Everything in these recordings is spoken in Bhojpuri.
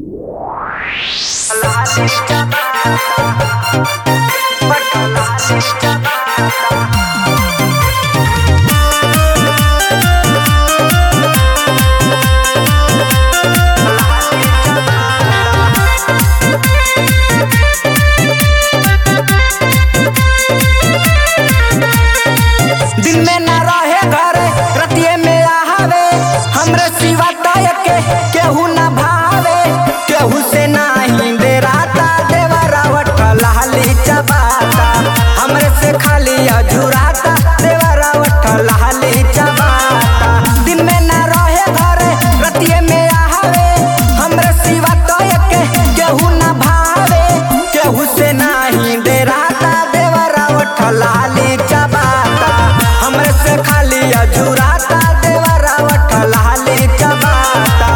दिन में ना रहे घरे रतिये में आवे हमरे सिवा तय के केहू ना भावे केहू से नाही डेराता देवरावट लाली चबाता हमरे से खाली अझुराता देवरावट लाली चबाता दिन में ना रहे घरे रतिये में आवे हमरे सिवा तय के केहू ना भावे केहू से नाही डेराता देवरावट लाली चबाता हमरे से खाली अझुराता देवरावट लाली चबाता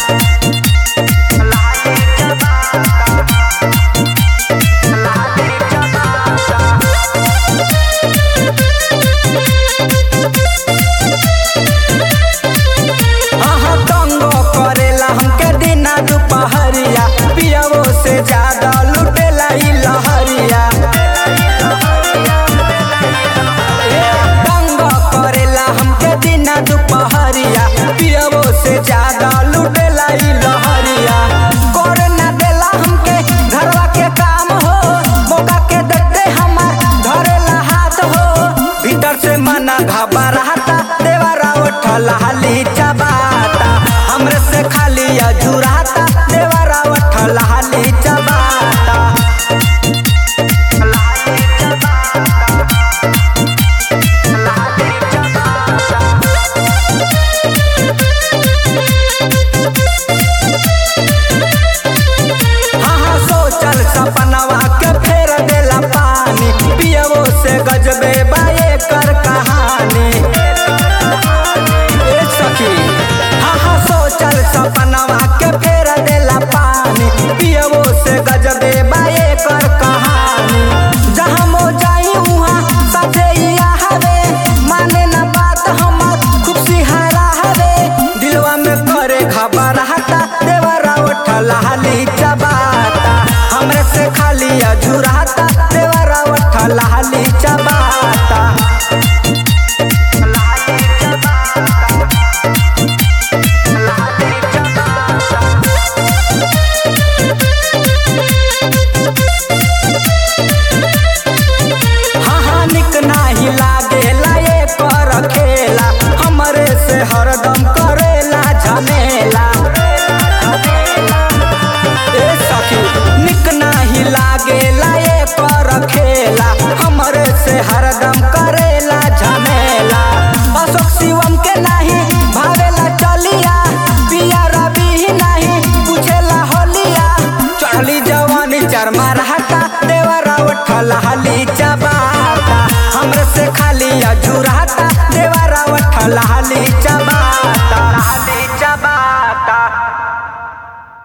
हाँ तंगो करेला हमके दिना दुपहरिया पियवो से ज्यादा लुटेला ई लहरिया तंगो करेला हमके दिना दुपहरिया पियवो से ज्यादा लुटेला ई लहरिया करे ना देला हमके घरवा के काम हो मौका के देखते हमार धरेला हाथ हो भीतर से मना घबराता देवरा उठला हाली चबाता हमरे से खाली अझुराता देवरा उठला हाली चबाता हाँ हाँ सोचल सपनवा के फेर देला पानी पियवो से गजबे बाए कर कहानी ए सखी हाँ हाँ सोचल सपनवा के फेर देला पानी पियवो से गजबे बाए कर कहानी जहाँ मो जाई उहाँ साथे ही आवे माने ना बात हमर खूब सिहारा हवे दिलवा में करे घबराहता देवरा उठला हाली चबाता हमरे से खाली अझुराता देवरा उठला हाली चबाता हाँ हाँ निक नाही लागेला ये कर खेला हमरे से हरदम करेला झमेला ए सखी निक नाही लागेला ये कर खेला हमरे से हरदम करेला झमेला अशोक शिवम के नाही भावेला चलिया पिया रवि ही नाही पूछेला होलिया चढ़ली जवानी चरमा रहता देवरा उठला हाली चबाता हमरे से खाली अझुराता देवरा उठला हाली चबाता